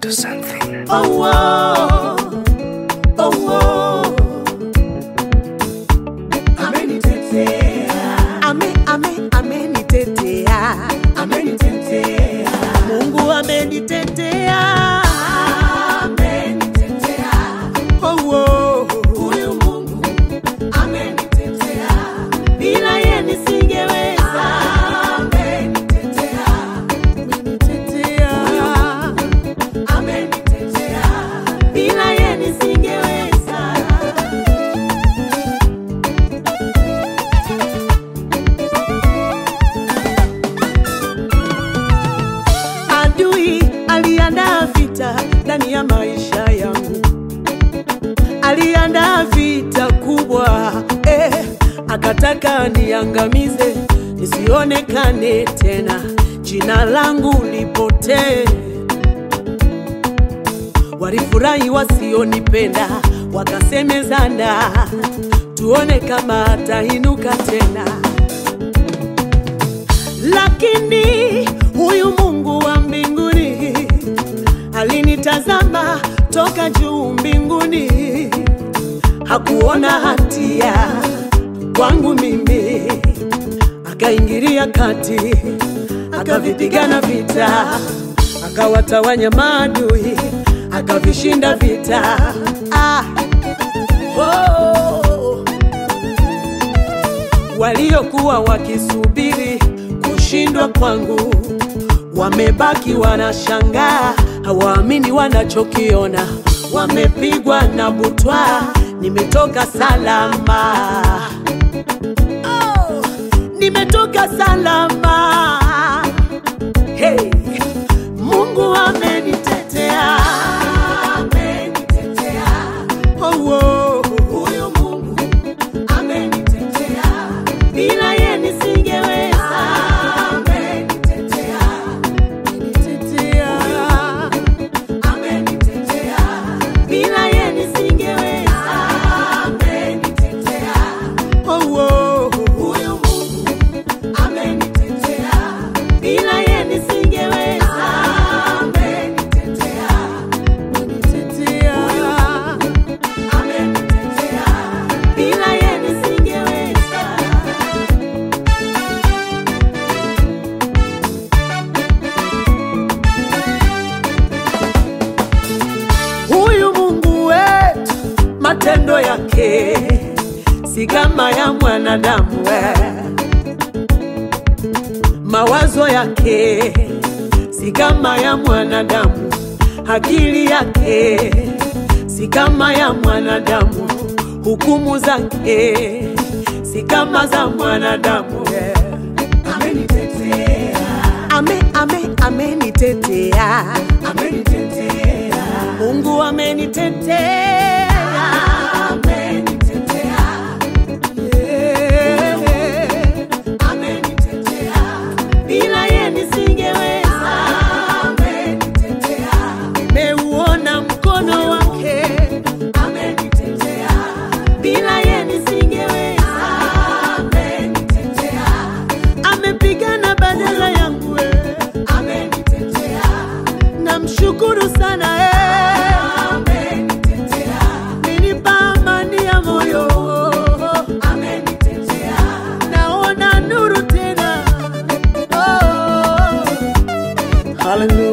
to something. Oh, oh, oh, oh. Amenitetea. Ame, ame, amenitetea. Amenitetea. Mungu amenitetea. Amenitetea. Oh, oh. Huyu Mungu amenitetea. Bila yeye nisingeweza. Amenitetea. Amenitetea. Amenitetea. Bila yeye nisingeweza. Adui aliandaa vita ndani ya maisha yangu, aliandaa vita kubwa eh, akataka niangamize, nisionekane tena, jina langu lipotee. Walifurahi wasionipenda, wakasemezana, tuone kama atainuka tena lakini huyu Mungu wa mbinguni alinitazama toka juu mbinguni, hakuona hatia kwangu mimi, akaingilia kati, akavipigana vita, akawatawanya maadui, akavishinda vita. Ah, oh waliokuwa wakisubiri kushindwa kwangu wamebaki wanashangaa, hawaamini wanachokiona. Wamepigwa na butwa, nimetoka salama. Oh, nimetoka salama. Hey, Mungu amenitetea, amenitetea. Oh, oh. Huyu Mungu amenitetea, bila yeye nisingeweza. Amenitetea, amenitetea, amenitetea, bila yeye nisingeweza. Amenitetea, oh, oh. Huyu Mungu amenitetea, bila yeye nisingeweza. Amenitetea, amenitetea, amenitetea, bila yeye nisingeweza. Huyu Mungu wetu, matendo yake si kama ya mwanadamu we. Mawazo yake si kama ya mwanadamu, akili yake si kama ya mwanadamu, hukumu zake si kama za mwanadamu we. Amenitetea, ame, ame, amenitetea, amenitetea. Mungu amenitetea, amenitetea. Yeah. Amenitetea, bila yeye nisingeweza. Amenitetea, nimeuona mkono wake. Amenitetea, bila yeye nisingeweza. Amenitetea, amepigana badala yangu. eh. Amenitetea, namshukuru sana eh. Amenipa amani ya moyo. Naona nuru tena. Oh. Hallelujah.